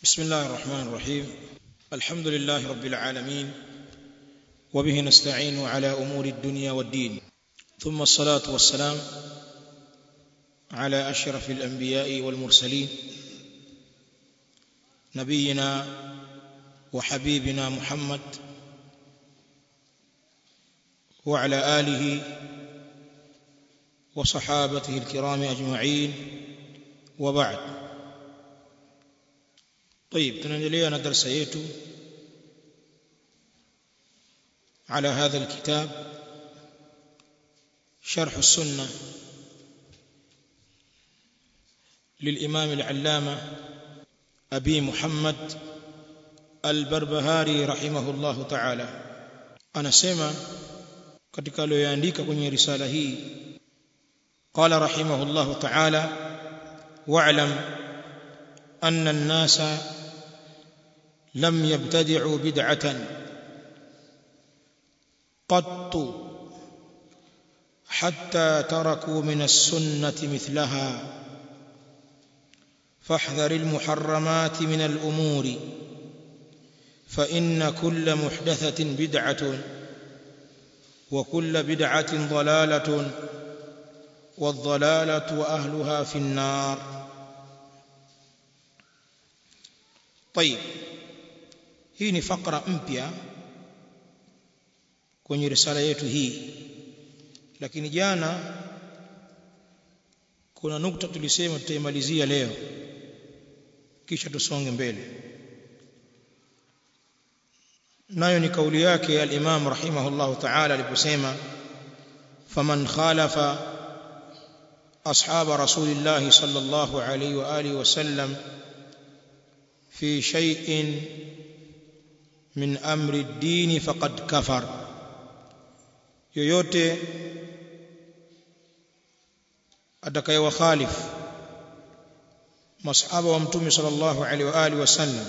بسم الله الرحمن الرحيم الحمد لله رب العالمين وبه نستعين على امور الدنيا والدين ثم الصلاه والسلام على اشرف الانبياء والمرسلين نبينا وحبيبنا محمد وعلى اله وصحابته الكرام اجمعين وبعد طيب tunaendelea na darasa yetu على هذا الكتاب شرح السنه للامام العلامه ابي محمد البربهاري رحمه الله تعالى anasema katika aliyoandika kwenye risala hii قال رحمه الله تعالى واعلم ان الناس لم يبتدعوا بدعه قط حتى تركوا من السنه مثلها فاحذر المحرمات من الامور فان كل محدثه بدعه وكل بدعه ضلاله والضلاله واهلها في النار طيب hii ni fakra mpya kwenye risala yetu hii lakini jana kuna nukta tulisema tutaimalizia leo kisha tusonge mbele nayo ni kauli yake al-Imam rahimahullah ta'ala aliposema faman khalafa ashab rasulillah sallallahu alayhi wa alihi wasallam fi shay'in min amri ad-din faqad kafar yoyote atakayewakhalifu masahaba wa mtume sallallahu alaihi wa alihi wasallam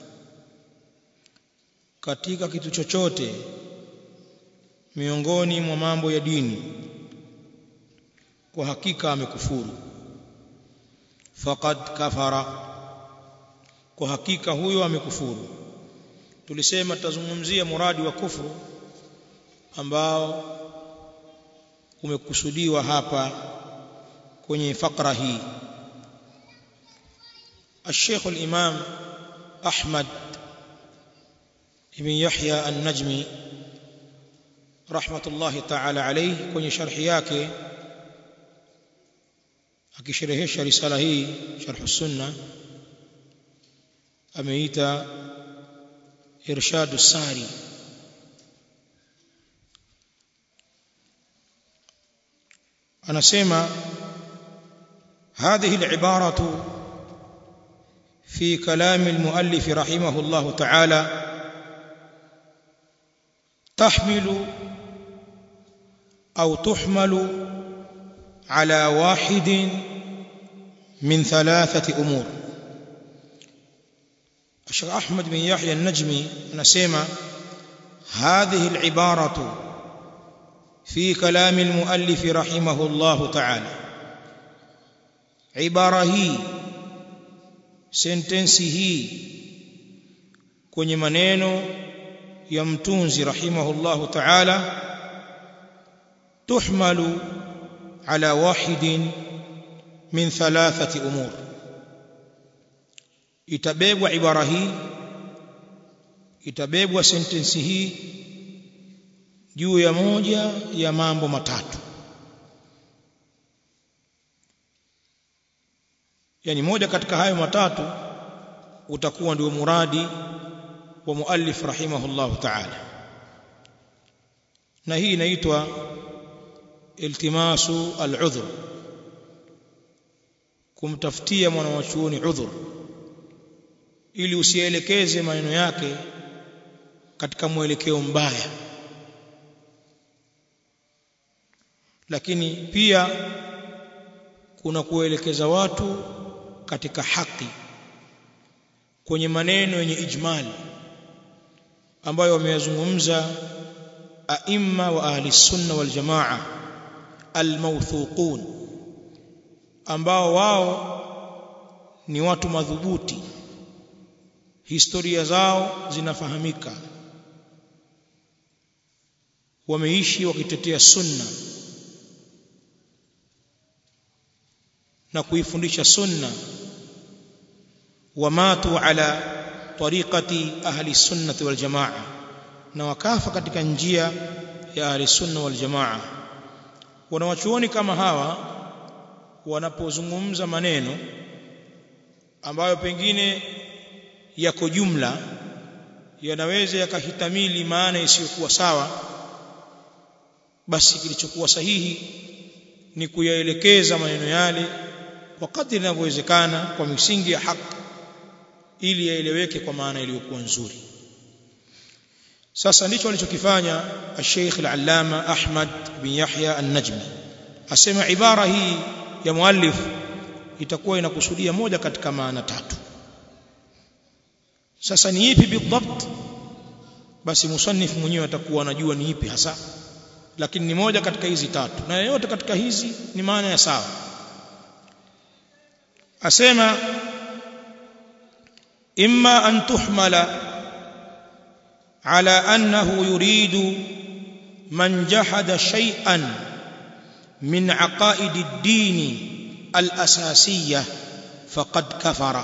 katika kitu chochote miongoni mwa mambo ya dini kwa hakika amekufuru faqad kafara kwa hakika huyo amekufuru tulisema tutazungumzia muradi wa kufuru ambao umekusudiwa hapa kwenye fakra hii الشيخ الإمام أحمد بن يحيى النجمي رحمة الله تعالى عليه kwenye sharhi yake akisherehesha risala hii sharh sunna ameita irshad sari anasema هذه العباره في كلام المؤلف رحمه الله تعالى تحمل او تحمل على واحد من ثلاثه امور الشيخ احمد بن يحيى النجمي anasema هذه العباره في كلام المؤلف رحمه الله تعالى عباره hii sentensi hii kwenye maneno ya mtunzi rahimahullahu ta'ala tuhmalu ala wahidin min thalathati umur itabebwa ibara hii itabebwa sentensi hii juu ya moja ya mambo matatu yani moja katika hayo matatu utakuwa ndio muradi wa muallif rahimahullahu ta'ala na hii inaitwa iltimasu al-udhr kumtafutia mwanachuoni udhur ili usielekeze maneno yake katika mwelekeo mbaya lakini pia kuna kuelekeza watu katika haki kwenye maneno yenye ijmali ambayo wameyazungumza aimma wa ahli sunna wal jamaa almawthuqun ambao wao ni watu madhubuti historia zao zinafahamika wameishi wakitetea sunna na kuifundisha sunna wamatu ala tariqati ahli sunnati wal jamaa na wakafa katika njia ya ahli sunna wal jamaa wanawachuoni kama hawa wanapozungumza maneno ambayo pengine yako jumla yanaweza yakahitamili maana isiyokuwa sawa basi kilichokuwa sahihi ni kuyaelekeza maneno yale kwa kadri inavyowezekana kwa misingi ya haki ili yaeleweke kwa maana iliyokuwa nzuri sasa ndicho alichokifanya Sheikh Al-Allama Ahmad bin Yahya An-Najmi asema ibara hii ya muallif itakuwa inakusudia moja katika maana tatu sasa ni ipi bidhabt basi musannif mwenyewe atakuwa anajua ni ipi hasa lakini ni moja katika hizi tatu na yote katika hizi ni maana ya sawa asema imma an tuhmala ala annahu yuridu man jahada shay'an min aqaid ad-din al-asasiyah faqad kafara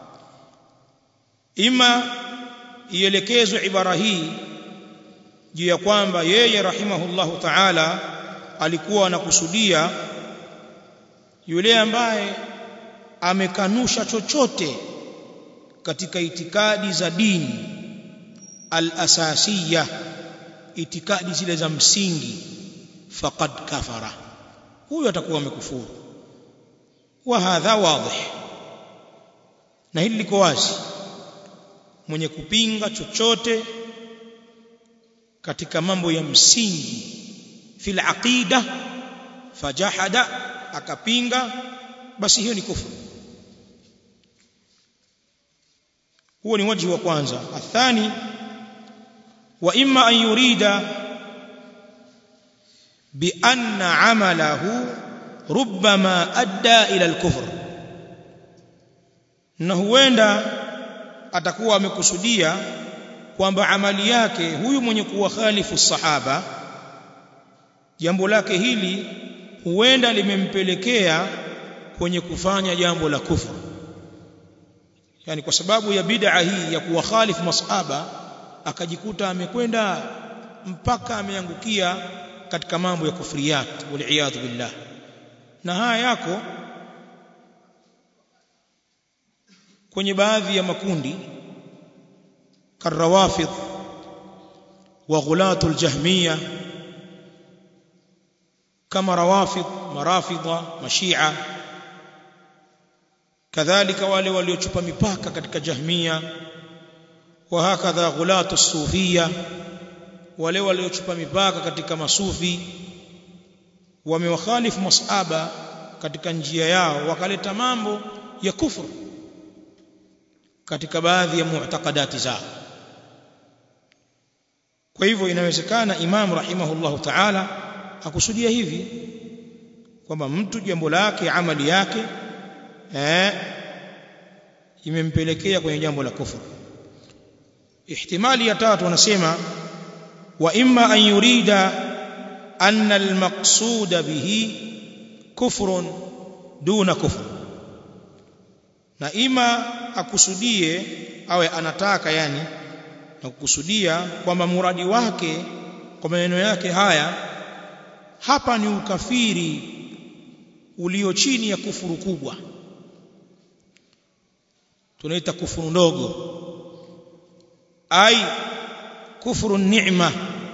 imma ielekezwe ibara hii juu ya kwamba yeye rahimahullahu ta'ala alikuwa anakusudia yule ambaye amekanusha chochote katika itikadi za dini al-asasiyya itikadi zile za msingi faqad kafara huyo atakuwa amekufuru wa hadha wadhih na hili liko wazi mwenye kupinga chochote katika mambo ya msingi fil aqida fajahada akapinga basi hiyo ni kufuru huo ni wajibu wa kwanza athani wa imma an yurida bi anna amalahu rubbama adda ila al-kufr na huenda atakuwa amekusudia kwamba amali yake huyu mwenye kuwakhalifu sahaba jambo lake hili huenda limempelekea kwenye kufanya jambo la kufru yani kwa sababu ya bid'a hii ya kuwakhalifu masahaba akajikuta amekwenda mpaka ameangukia katika mambo ya kufriyat wal billah na haya yako kwenye baadhi ya makundi karawafidh wa ghulatul jahmiya kama rawafidh marafidha mashia kadhalika wale waliochupa mipaka katika jahmiya wa hakadha ghulatu sufia wale waliochupa mipaka katika masufi wamewakhalifu masahaba katika njia yao wakaleta mambo ya kufru katika baadhi ya mu'taqadati zao kwa hivyo inawezekana imam rahimahullahu ta'ala akusudia hivi kwamba mtu jambo lake amali yake eh imempelekea kwenye jambo la kufuru ihtimali ya tatu wanasema wa imma an yurida anna al-maqsuda bihi kufrun duna kufr na ima akusudie awe anataka yani na kukusudia kwamba muradi wake kwa maneno yake haya hapa ni ukafiri ulio chini ya kufuru kubwa tunaita kufuru ndogo ai kufuru ni'ma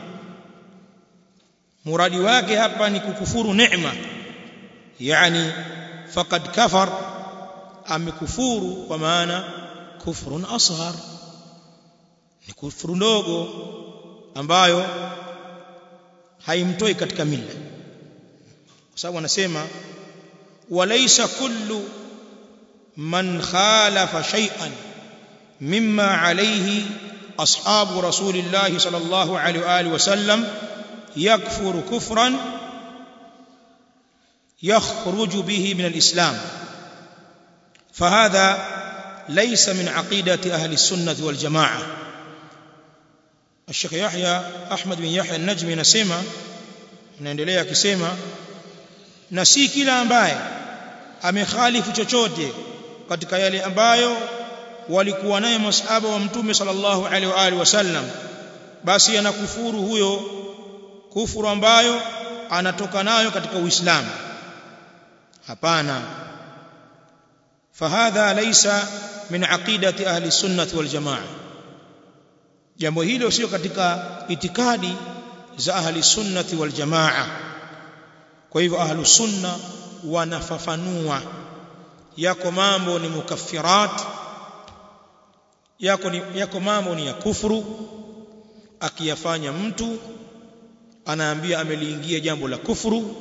muradi wake hapa ni kukufuru neema yani faqad kafar amekufuru kwa maana kufrun asghar ni kufuru ndogo ambayo haimtoi katika mila kwa sababu anasema walaysa kullu man khalafa shay'an mimma alayhi ashabu rasulillahi sallallahu alayhi wa alihi wasallam yakfuru kufran yakhruju bihi min alislam فهذا ليس من عقيدة أهل السنة والجماعة الشيخ يحيى أحمد بن يحيى النجمي نسمع naendelea akisema na si kila ambaye amekhalifu chochote katika yale ambayo walikuwa nayo masahaba wa mtume sallallahu alaihi wa alihi wasallam basi anakufuru huyo kufuru ambayo anatoka nayo katika uislamu hapana fahadha laysa min aqidati ahli sunnati wal jamaa jambo hilo sio katika itikadi za ahli sunnati wal jamaa kwa hivyo ahlu sunna wanafafanua yako mambo ni mukaffirat yako ni yako mambo ni ya kufuru akiyafanya mtu anaambia ameliingia jambo la kufuru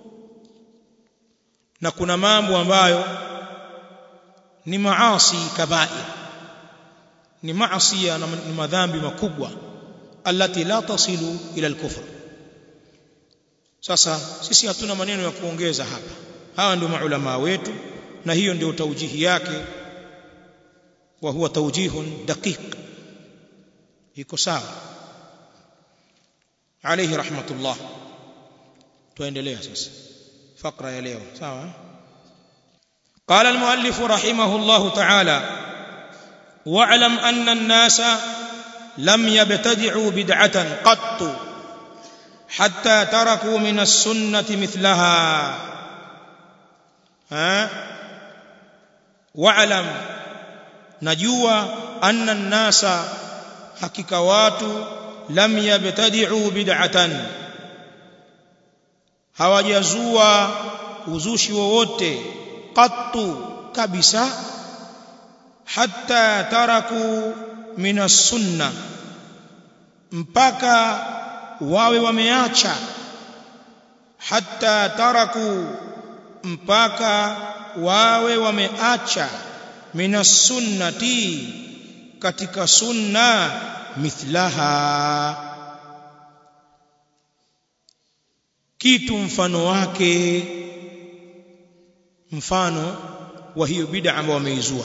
na kuna mambo ambayo ni maasi kabair ni maasi na ni madhambi makubwa allati la tasilu ila al-kufr sasa sisi hatuna maneno ya kuongeza hapa hawa ndio maulama wetu na hiyo ndio taujihi yake wa huwa tawjihun daqiq iko sawa alayhi rahmatullah tuendelea sasa fakra ya leo sawa قال المؤلف رحمه الله تعالى واعلم ان الناس لم يبتدعوا بدعه قط حتى تركوا من السنه مثلها ها واعلم نجوا ان الناس حقيقه watu lam yabtadi'u bid'atan hawajazua uzushi wowote qattu kabisa hatta taraku min as-sunna mpaka wawe wameacha hatta taraku mpaka wawe wameacha min as-sunnati katika sunna mithlaha kitu mfano wake mfano wa hiyo bid'a ambayo wameizua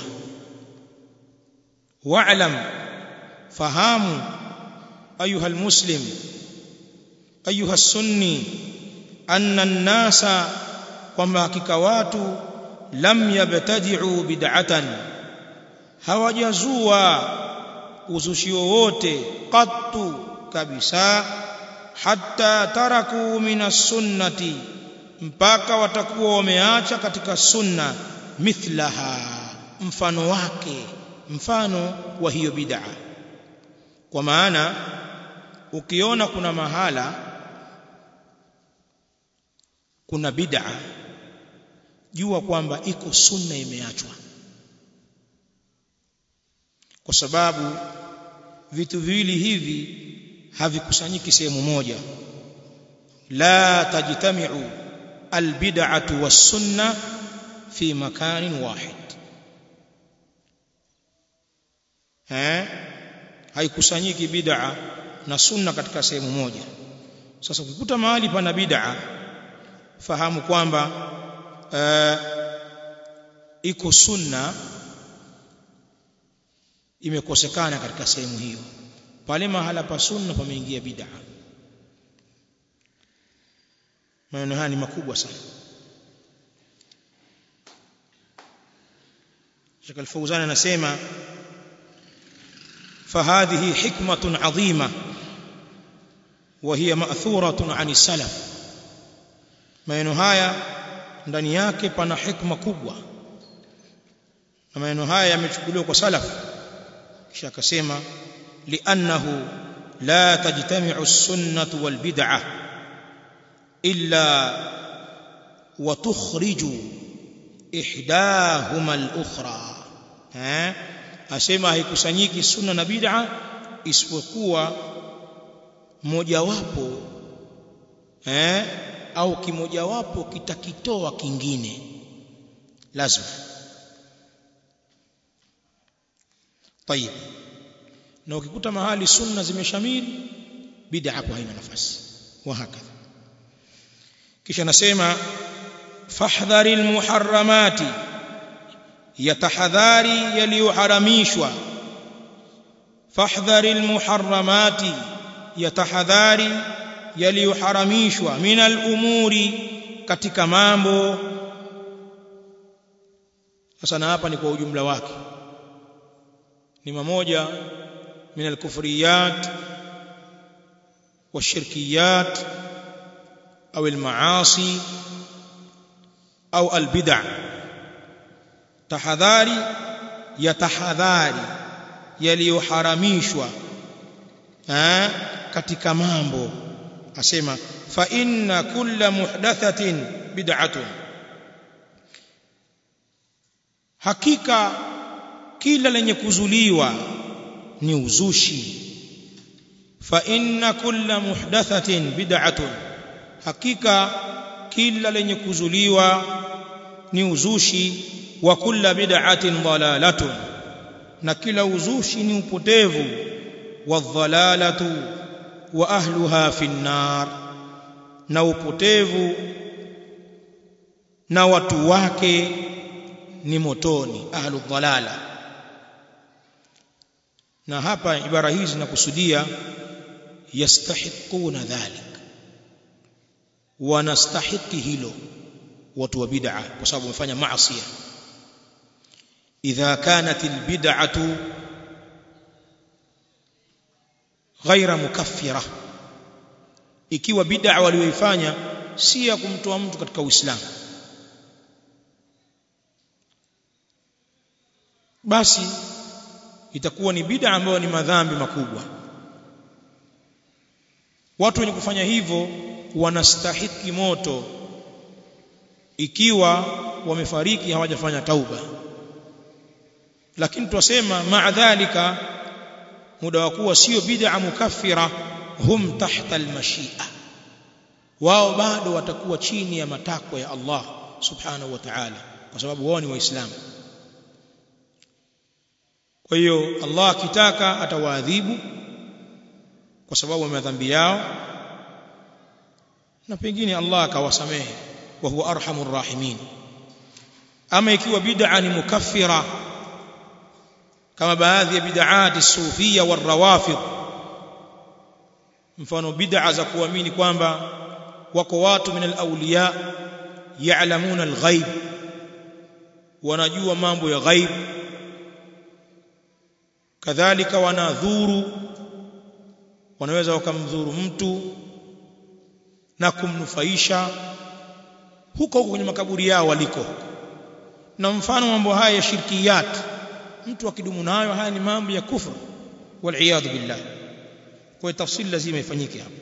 wa'lam fahamu ayuha almuslim ayuha sunni anna an-nasa kwamba hakika watu lam yabtadi'u bid'atan hawajazua uzushi wowote qattu kabisa hatta taraku minas sunnati mpaka watakuwa wameacha katika sunna mithlaha mfano wake mfano wa hiyo bid'a kwa maana ukiona kuna mahala kuna bid'a jua kwamba iko sunna imeachwa kwa sababu vitu viwili hivi havikusanyiki sehemu moja la tajtami'u albid'atu was-sunna fi makanin wahid eh haikusanyiki bid'a na sunna katika sehemu moja sasa ukikuta mahali pana bid'a fahamu kwamba uh, iko sunna imekosekana katika sehemu hiyo pale mahala pa sunna pameingia bid'a maneno haya ni makubwa sana Sheikh Al-Fawzan anasema فهذه حكمة عظيمة وهي مأثورة عن السلف maneno haya ndani yake pana hikma kubwa na maneno haya yamechukuliwa kwa salaf kisha akasema li'annahu la tajtami'u as-sunnah wal bid'ah illa wa tukhriju ihdahuma al-ukhra eh asema haikusanyiki sunna na bid'a isipokuwa mojawapo eh au kimojawapo kitakitoa kingine lazima طيب na ukikuta mahali sunna zimeshamiri bid'a hapo haina nafasi wa hakadha kisha nasema fahdharil muharramati yatahadhari yaliyoharamishwa fahdhari almuharramati yatahadhari yaliyoharamishwa min alumuri katika mambo sasa na hapa ni kwa ujumla wake ni mamoja min alkufriyat والشركيات أو المعاصي أو البدع tahadhari ya tahadhari yaliyoharamishwa katika mambo asema fa inna kulla muhdathatin bid'atun hakika kila lenye kuzuliwa ni uzushi fa inna kulla muhdathatin bid'atun hakika kila lenye kuzuliwa ni uzushi wa kulla bid'atin dalalatun na kila uzushi ni upotevu wa dhalalatu wa ahluha fi nar na upotevu na watu wake ni motoni ahlu dhalala na hapa ibara hizi zinakusudia yastahiquna dhalik wanastahiki hilo watu wa bid'a kwa sababu wamefanya maasi idha kanat albid'atu ghaira mukaffira ikiwa bid'a walioifanya si ya kumtoa mtu katika uislamu basi itakuwa ni bid'a ambayo ni madhambi makubwa watu wenye kufanya hivyo wanastahiki moto ikiwa wamefariki hawajafanya tauba lakini twasema maadhalika muda wa kuwa sio bid'a mukaffira hum tahta almashia wao bado watakuwa chini ya matakwa ya Allah subhanahu wa ta'ala kwa sababu wao ni waislamu kwa hiyo Allah akitaka atawaadhibu kwa sababu ya madhambi yao na pengine Allah akawasamehe wa huwa arhamur rahimin ama ikiwa bid'a ni mukaffira kama baadhi ya bid'ati sufia warawafid mfano bid'a za kuamini kwamba wako watu min alawliya ya'lamuna alghaib wanajua mambo ya ghaib kadhalika wanadhuru wanaweza wakamdhuru mtu na kumnufaisha huko huko kwenye makaburi yao waliko na mfano mambo haya ya shirkiyat mtu akidumu nayo haya ni mambo ya kufru wal billah kwa tafsiri lazima ifanyike hapo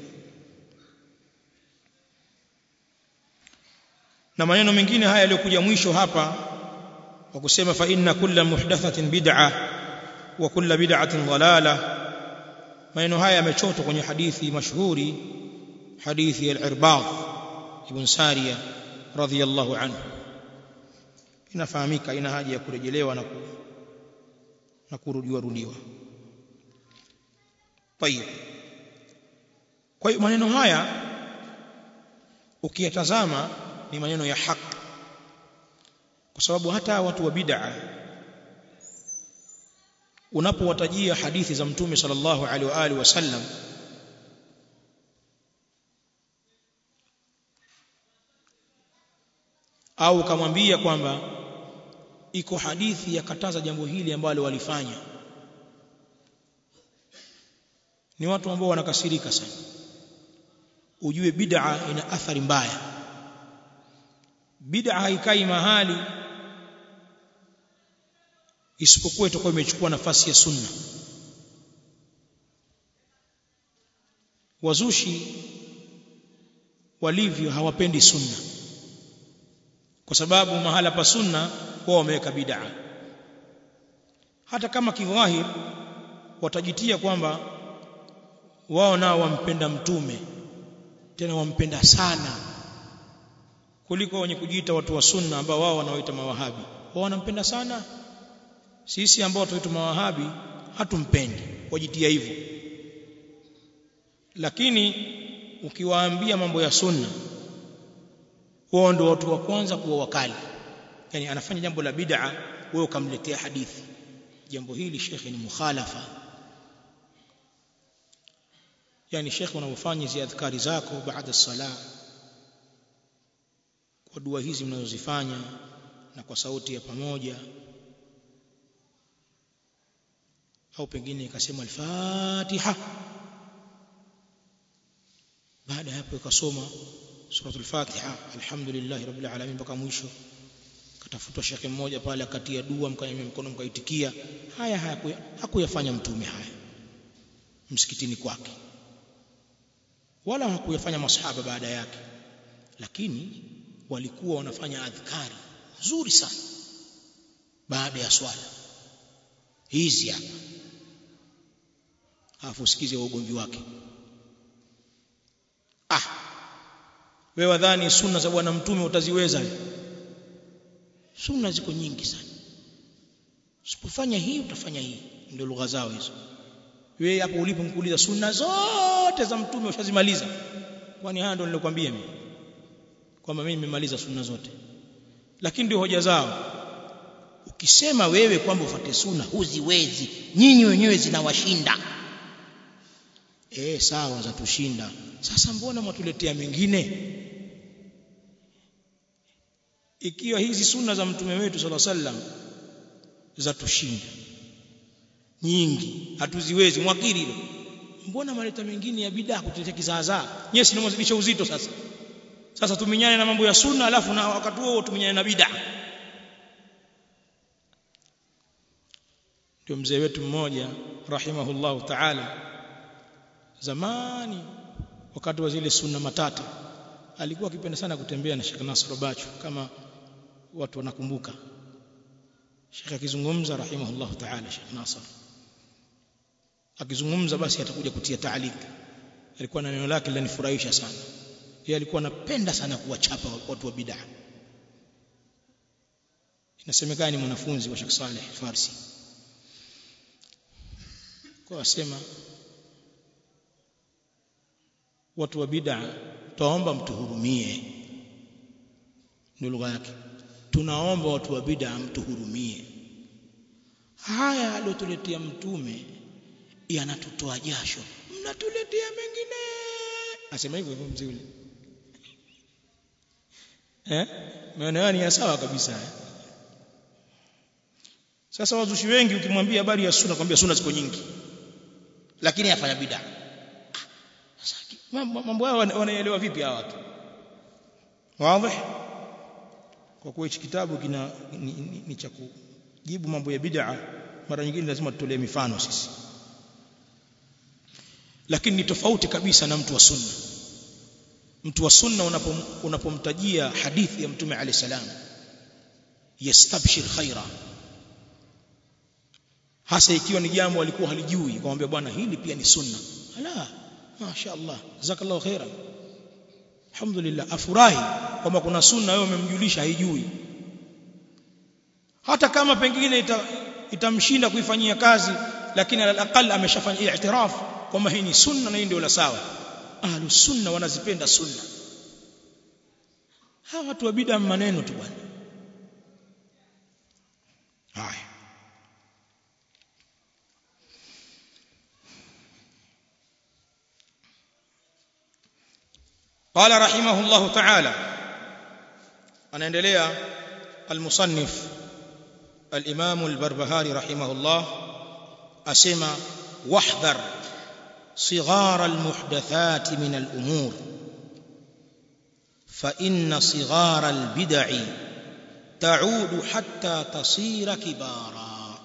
na maneno mengine haya yaliyokuja mwisho hapa wa kusema fa inna kulla muhdathatin bid'ah wa kulla bid'atin dalalah maneno haya yamechotwa kwenye hadithi mashuhuri hadithi al-Irbad ibn Sariya radhiyallahu anhu inafahamika ina haja ya kurejelewa na ku, na kurudiwa rudiwa tayib kwa hiyo maneno haya ukiyatazama ni maneno ya haki kwa sababu hata watu wa bid'a unapowatajia hadithi za mtume sallallahu alaihi wa alihi wasallam au kamwambia kwamba iko hadithi yakataza jambo hili ambalo walifanya ni watu ambao wanakasirika sana ujue bid'a ina athari mbaya bid'a haikai mahali isipokuwa itakuwa imechukua nafasi ya sunna wazushi walivyo hawapendi sunna kwa sababu mahala pa sunna wao wameweka bid'a hata kama kidhahir watajitia kwamba wao nao wampenda mtume tena wampenda sana kuliko wenye kujiita watu wa sunna ambao wao wanaoita mawahabi wao wanampenda sana sisi ambao tunaitwa mawahabi hatumpendi wajitia hivyo lakini ukiwaambia mambo ya sunna wao ndio watu wa kwanza kuwa wakali yani anafanya jambo la bid'a wewe ukamletea hadithi jambo hili shekhe ni mukhalafa yani shekhe unapofanya hizi adhkari zako baada sala kwa dua hizi mnazozifanya na kwa sauti ya pamoja au pengine ikasema al-Fatiha baada ya hapo ikasoma suratul Fatiha alhamdulillah rabbil alamin mpaka mwisho katafutwa shekhe mmoja pale akatia dua mkanyemea mkono mkaitikia haya hakuya, hakuyafanya mtume haya msikitini kwake wala hakuyafanya masahaba baada yake lakini walikuwa wanafanya adhkari nzuri sana baada ya swala hizi hapa alafu usikize ugomvi wake ah wewe wadhani sunna za bwana mtume utaziweza sunna ziko nyingi sana usipofanya hii utafanya hii ndio lugha zao hizo wewe hapo ulipo mkuuliza sunna zote za mtume ushazimaliza kwani haya ndio nilikwambia mimi kwamba mimi nimemaliza sunna zote lakini ndio hoja zao ukisema wewe kwamba ufuate sunna huziwezi nyinyi wenyewe zinawashinda eh sawa za tushinda sasa mbona mwatuletea mengine ikiwa hizi sunna za mtume wetu sala sallam za tushinda nyingi hatuziwezi mwakiri hilo mbona maleta mengine ya bidaa kutetea kizaazaa nyesi sinamwazidisha uzito sasa sasa tuminyane na mambo ya sunna alafu na wakati huo tuminyane na bidaa ndio mzee wetu mmoja rahimahullahu ta'ala zamani wakati wa zile sunna matata alikuwa akipenda sana kutembea na Sheikh Nasr Bachu kama watu wanakumbuka Sheikh akizungumza rahimahullahu ta'ala Sheikh Nasr akizungumza basi atakuja kutia taalik alikuwa na neno lake linanifurahisha sana yeye alikuwa anapenda sana kuwachapa watu wa bid'a inasemekana ni mwanafunzi wa Sheikh Saleh Farsi kwa asema watu wa bid'a tuomba mtuhurumie ndio lugha yake tunaomba watu wa bid'a mtuhurumie haya aliyotuletea mtume yanatutoa jasho mnatuletea mengine asema hivyo hivyo mzee ule eh maana ni ya sawa kabisa eh? sasa wazushi wengi ukimwambia habari ya sunna kwambia sunna ziko nyingi lakini yafanya bid'a sasa mambo haya wanaelewa vipi hawa watu wazi kwa kuwa hichi kitabu kina ni, ni, ni cha kujibu mambo ya bid'a mara nyingine lazima tutolee mifano sisi lakini ni tofauti kabisa na mtu wa sunna mtu wa sunna unapom, unapomtajia hadithi ya mtume alayhi salam yastabshir khaira hasa ikiwa ni jambo alikuwa halijui kumwambia bwana hili pia ni sunna ala masha Allah jazakallahu khairan alhamdulillah afurahi kwamba kuna sunna wewe umemjulisha haijui hata kama pengine ita, itamshinda kuifanyia kazi lakini alaqal ameshafanya i'tiraf kwamba hii ni sunna na hii ndio la sawa ahlus sunna wanazipenda sunna hawa watu wa bid'a maneno tu bwana haya قال رحمه الله تعالى anaendelea المصنف الامام البربهاري رحمه الله اسمع واحذر صغار المحدثات من الامور فان صغار البدع تعود حتى تصير كبارا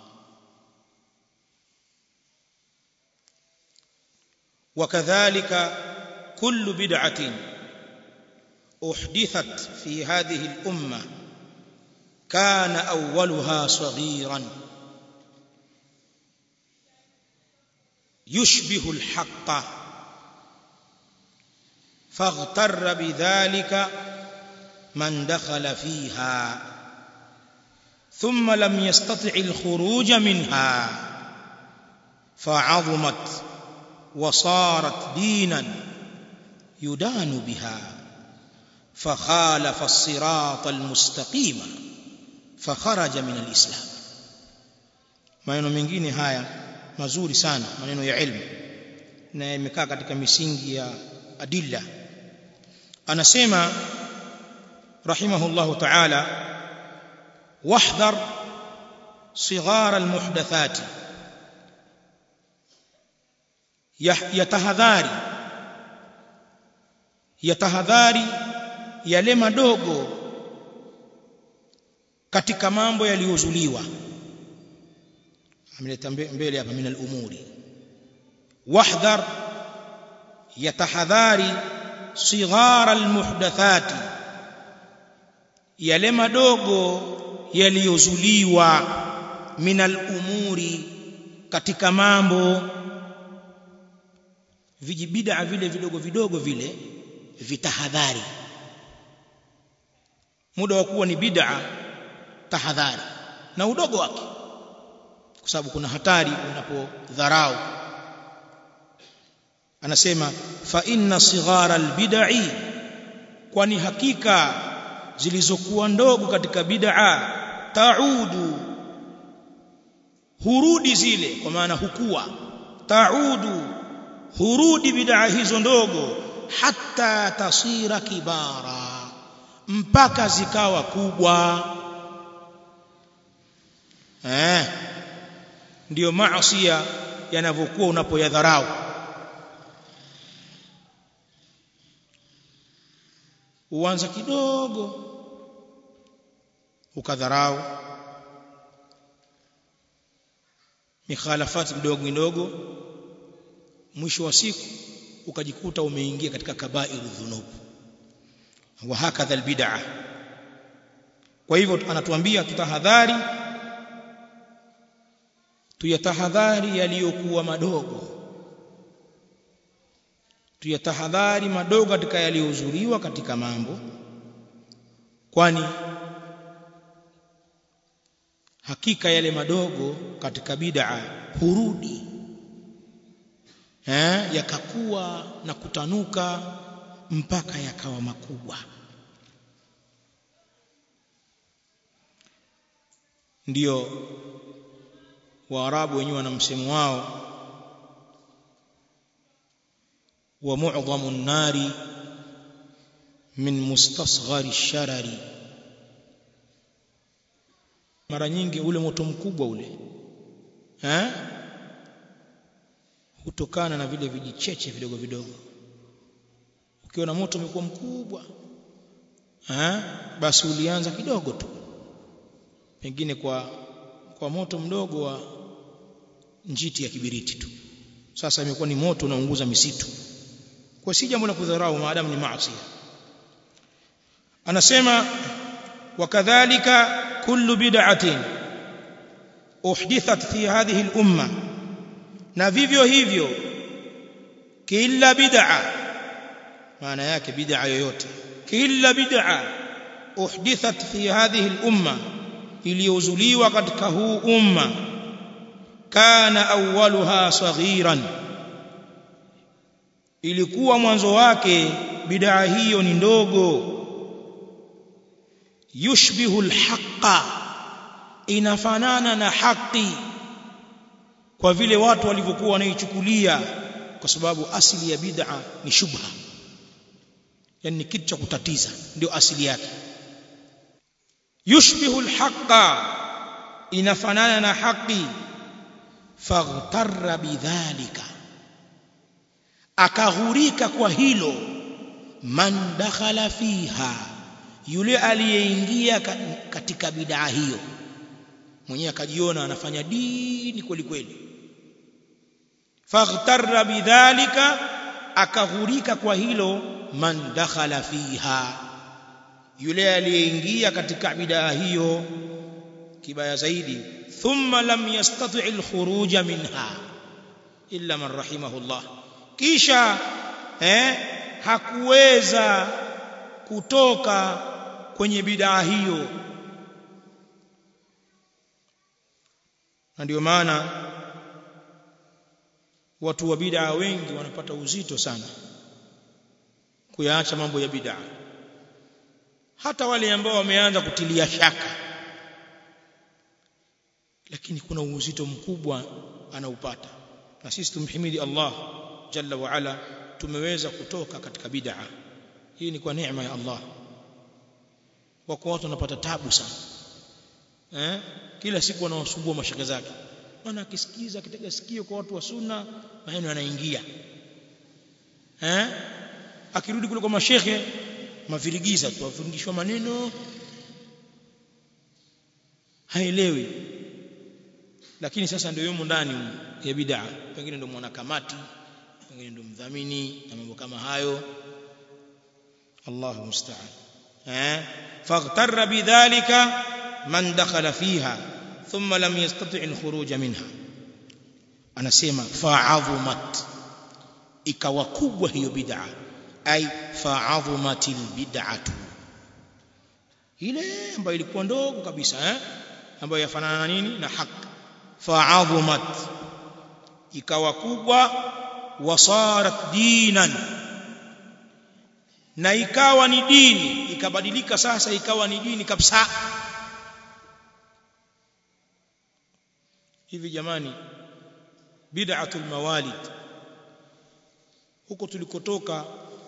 وكذلك كل بدعه احدثت في هذه الامه كان اولها صغيرا يشبه الحق فاغتر بذلك من دخل فيها ثم لم يستطع الخروج منها فعظمت وصارت دينا يدان بها فخالف الصراط المستقيم فخرج من الإسلام maneno mengine haya mazuri sana maneno ya ilmu na yamekaa katika misingi ya adilla anasema rahimahullahu ta'ala wahdhar صغار المحدثات yatahadhari yatahadhari yale madogo katika mambo yaliyozuliwa ameleta mbele hapa min al-umuri wahdhar yatahadhari sighara al-muhdathati yale madogo yaliyozuliwa min al-umuri katika mambo vijibida vile vidogo vidogo vile vitahadhari muda wa kuwa ni bid'a tahadhari na udogo wake kwa sababu kuna hatari unapodharau anasema fa inna sighara albid'i kwani hakika zilizokuwa ndogo katika bid'a taudu hurudi zile kwa maana hukua taudu hurudi bid'a hizo ndogo hatta tasira kibara mpaka zikawa kubwa eh ndiyo maasiya yanavyokuwa unapoyadharau uanza kidogo ukadharau mikhalafati midogo midogo mwisho wa siku ukajikuta umeingia katika kabairu dhunub wa hakadha albid'a kwa hivyo anatuambia tutahadhari tuyatahadhari yaliyokuwa madogo tuyatahadhari madogo katika yaliyohudhuriwa katika mambo kwani hakika yale madogo katika bid'a hurudi eh yakakuwa na kutanuka mpaka yakawa makubwa ndiyo waarabu wenyewe wana msemo wao wa mu'dhamu an-nari min mustasghari ash-sharari mara nyingi ule moto mkubwa ule eh hutokana na vile vijicheche vidogo vidogo ukiona moto umekuwa mkubwa eh basi ulianza kidogo tu pengine kwa kwa moto mdogo wa njiti ya kibiriti tu sasa imekuwa ni moto unaunguza misitu kwa si jambo la kudharau maadamu ni maasi anasema wakadhalika kullu bid'atin uhdithat fi hadhihi al-umma na vivyo hivyo kila bid'a maana yake bid'a yoyote kila bid'a uhdithat fi hadhihi al-umma iliyozuliwa katika huu umma kana awwaluha saghiran ilikuwa mwanzo wake bid'a hiyo ni ndogo yushbihu alhaqa inafanana na haki kwa vile watu walivyokuwa wanaichukulia kwa sababu asili ya bid'a ni shubha yani ni kitu cha kutatiza ndio asili yake yushbihu alhaqa inafanana na haki faghtarra bidhalika akaghurika kwa hilo man dakhala fiha yule aliyeingia katika bid'a hiyo mwenyewe akajiona anafanya dini kweli kweli faghtarra bidhalika akaghurika kwa hilo man dakhala fiha yule aliyeingia katika bid'a hiyo kibaya zaidi thumma lam yastati' al-khuruj minha illa man rahimahullah kisha eh hakuweza kutoka kwenye bid'a hiyo na ndio maana watu wa bid'a wengi wanapata uzito sana kuyaacha mambo ya bid'a hata wale ambao wameanza kutilia shaka lakini kuna uzito mkubwa anaupata na sisi tumhimidi Allah jalla wa ala tumeweza kutoka katika bid'a hii ni kwa neema ya Allah wako watu wanapata tabu sana eh kila siku wanawasumbua mashaka zake maana akisikiza akitega sikio kwa watu wa sunna maneno yanaingia eh akirudi kule kwa mashehe mavirigiza tu afundishwa maneno haelewi lakini sasa ndio yumo ndani ya bid'a pengine ndio mwanakamati pengine ndio mdhamini na mambo kama hayo Allahu musta'an eh faghtarra bidhalika man dakhala fiha thumma lam yastati' al-khuruj minha anasema fa'azumat ikawa kubwa hiyo bid'a ay fa'azumatil bid'atu ile ambayo ilikuwa ndogo kabisa eh ambayo yafanana na nini na haki fa'azumat ikawa kubwa wasarat dinan na ikawa ni dini ikabadilika sasa ikawa ni dini kabisa hivi jamani bid'atul mawalid huko tulikotoka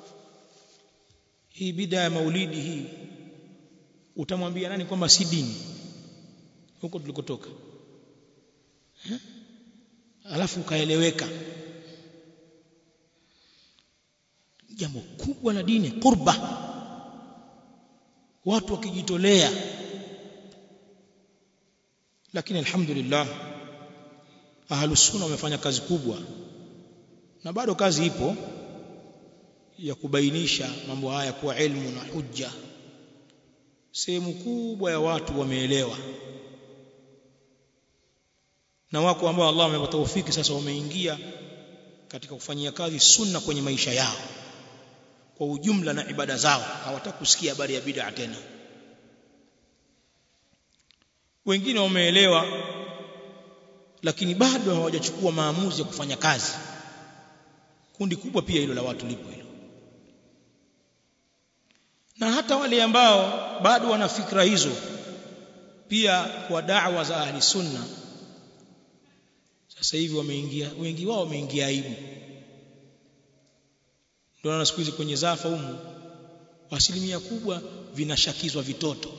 hii bid'a ya maulidi hii utamwambia nani kwamba si dini huko tulikotoka eh? alafu ukaeleweka jambo kubwa la dini qurba watu wakijitolea lakini alhamdulillah ahlus sunna wamefanya kazi kubwa na bado kazi ipo ya kubainisha mambo haya kuwa ilmu na hujja sehemu kubwa ya watu wameelewa na wako ambao Allah amewapa taufiki sasa wameingia katika kufanyia kazi sunna kwenye maisha yao kwa ujumla na ibada zao hawataka kusikia habari ya bid'a tena wengine wameelewa lakini bado hawajachukua maamuzi ya kufanya kazi kundi kubwa pia hilo la watu lipo hilo na hata wale ambao bado wana fikra hizo pia kwa da'wa za ahli sunna sasa hivi wameingia wengi wao wameingia aibu ndio na siku hizi kwenye zafa humu asilimia kubwa vinashakizwa vitoto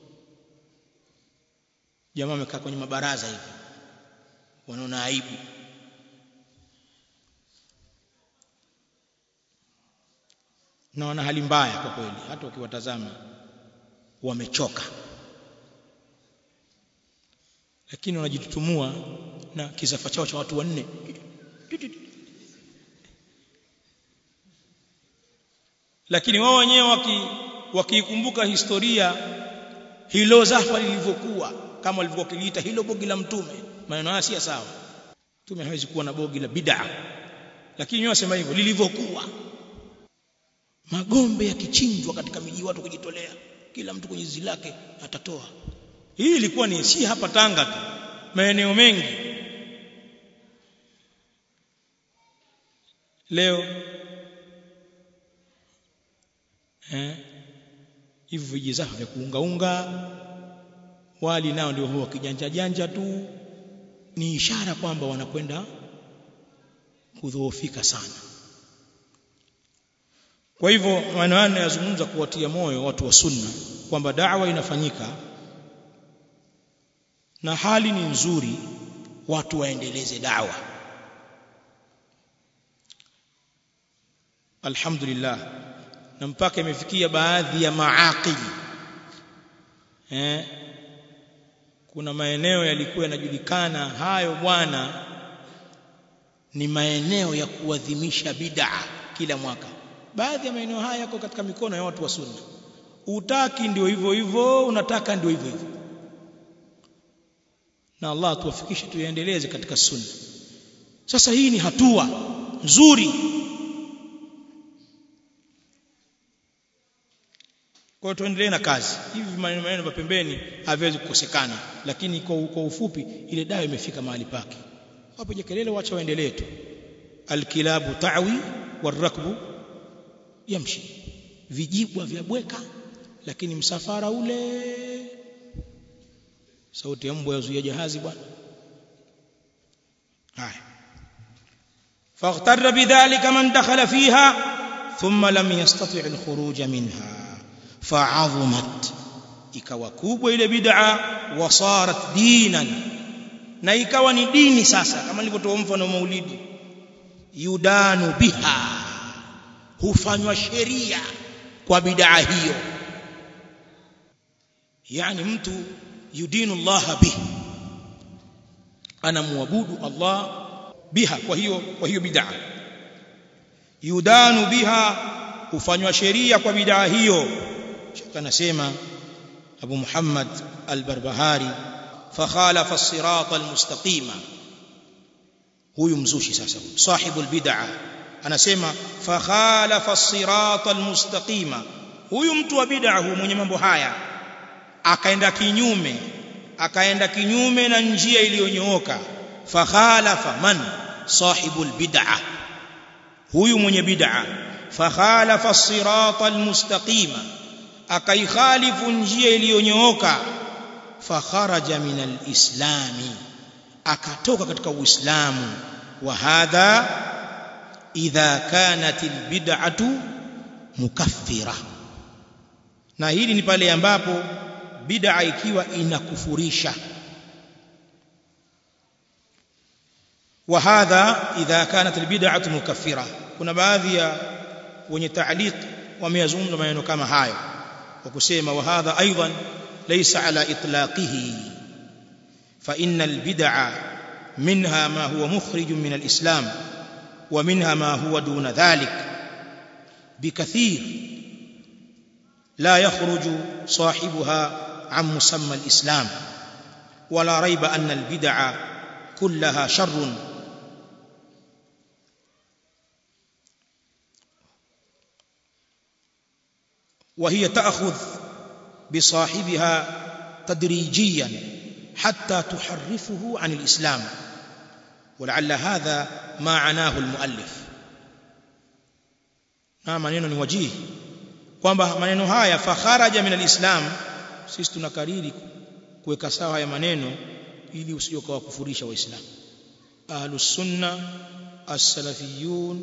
jamaa amekaa kwenye mabaraza hivi wanaona aibu na wana hali mbaya kwa kweli hata ukiwatazama wamechoka lakini wanajitutumua na kisafa chao cha watu wanne lakini wao wenyewe waki wakiikumbuka historia hilo zafa lilivyokuwa kama walivyokuwa kiliita hilo bogi la mtume maneno haya si sawa mtume hawezi kuwa na bogi la bid'a lakini wao wasema hivyo lilivyokuwa magombe yakichinjwa katika miji watu kujitolea kila mtu kwenye zizi lake atatoa hii ilikuwa ni si hapa Tanga tu maeneo mengi leo eh hivi vijizafa vya kuungaunga wali nao ndio huwa kijanja janja tu ni ishara kwamba wanakwenda kudhoofika sana kwa hivyo maneno haya yanazungumza kuwatia moyo watu wa sunna kwamba da'wa inafanyika na hali ni nzuri watu waendeleze da'wa alhamdulillah na mpaka imefikia baadhi ya maaqili eh kuna maeneo yalikuwa yanajulikana hayo bwana ni maeneo ya kuadhimisha bid'a kila mwaka baadhi ya maeneo haya yako katika mikono ya watu wa sunna utaki ndio hivyo hivyo unataka ndio hivyo hivyo na Allah tuwafikishe tuendeleze katika sunna sasa hii ni hatua nzuri kwa tuendelee na kazi hivi maneno maneno vya pembeni haviwezi kukosekana lakini kwa, kwa ufupi ile dawa imefika mahali pake wapiga kelele wacha waendelee tu alkilabu ta'wi warakbu yamshi vijibwa vya bweka lakini msafara ule sauti ya mbwa yazuia jahazi bwana haya فاغتر بذلك من دخل فيها ثم لم يستطع الخروج منها فعظمت ikawa kubwa ile bid'a wasarat dinan na ikawa ni dini sasa kama nilivyotoa mfano maulidi yudanu biha hufanywa sheria kwa bid'a hiyo yani mtu yudinu Allah bihi anamwabudu Allah biha kwa hiyo kwa hiyo bid'a yudanu biha hufanywa sheria kwa bid'a hiyo shaka anasema Abu Muhammad al-Barbahari fakhalafa as-sirata al-mustaqima huyu mzushi sasa sahibul bid'a anasema fakhalafa as-sirata al-mustaqima huyu mtu wa bid'a huyu mwenye mambo haya akaenda kinyume akaenda kinyume na njia iliyonyooka fakhalafa man sahibul bid'a huyu mwenye bid'a fakhalafa as-sirata al-mustaqima akaikhalifu njia iliyonyooka fakharaja min al-islami akatoka katika uislamu wa hadha idha kanat al-bid'atu mukaffira na hili ni pale ambapo bid'a ikiwa inakufurisha وهذا إذا كانت البدعة مكفرة kuna baadhi ya wenye ta'liq wameyazungumza maneno kama hayo kwa kusema wa hadha aidan laysa ala itlaqihi fa innal bid'a minha ma huwa mukhrij min al-islam wa minha ma huwa duna dhalik bikathir la yakhruju sahibuha an musamma al-islam ولا ريب أن البدع كلها شر وهي تأخذ بصاحبها تدريجيا حتى تحرفه عن الإسلام ولعل هذا ما عناه المؤلف na maneno ni wajihi kwamba maneno haya fakharaja min alislam sisi tunakariri kuweka sawa haya maneno ili usije ukawakufurisha waislamu ahlus sunna as-salafiyun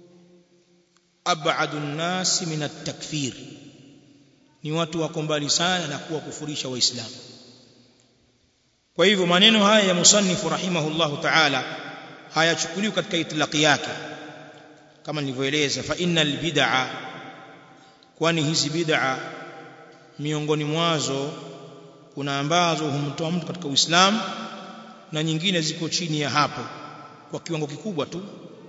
ab'adu an-nas min at-takfir ni watu wako mbali sana na kuwakufurisha waislamu kwa hivyo maneno haya ya musannifu rahimahullahu ta'ala hayachukuliwi katika itlaqi yake kama nilivyoeleza fa innal bid'a kwani hizi bid'a miongoni mwazo kuna ambazo humtoa mtu katika Uislamu na nyingine ziko chini ya hapo kwa kiwango kikubwa tu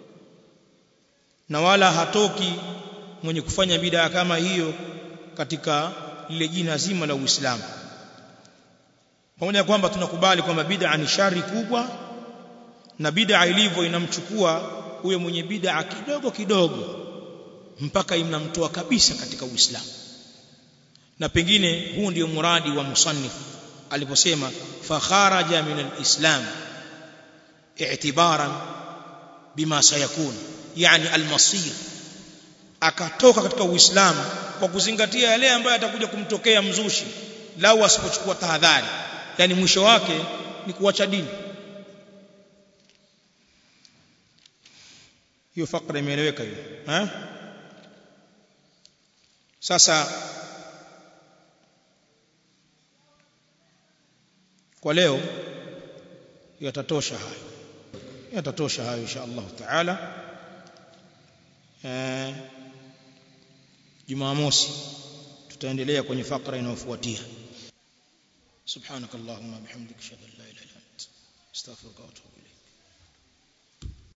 na wala hatoki mwenye kufanya bid'a kama hiyo katika lile jina zima la Uislamu pamoja kwamba tunakubali kwamba bid'a ni shari kubwa na bid'a ilivyo inamchukua huyo mwenye bid'a kidogo kidogo mpaka inamtoa kabisa katika Uislamu na pengine huu ndio muradi wa musannif aliposema fakharaja min alislam i'tibaran bima sayakun yani almasir akatoka katika uislamu kwa kuzingatia yale ambayo atakuja kumtokea mzushi lau asipochukua tahadhari yani mwisho wake ni kuacha dini hiyo fakra imeeleweka hiyo eh sasa kwa leo yatatosha hayo yatatosha hayo insha Allah taala eh Jumamosi tutaendelea kwenye fakra inayofuatia subhanakallahumma bihamdika ashhadu an la ilaha illa anta astaghfiruka wa atubu ilayk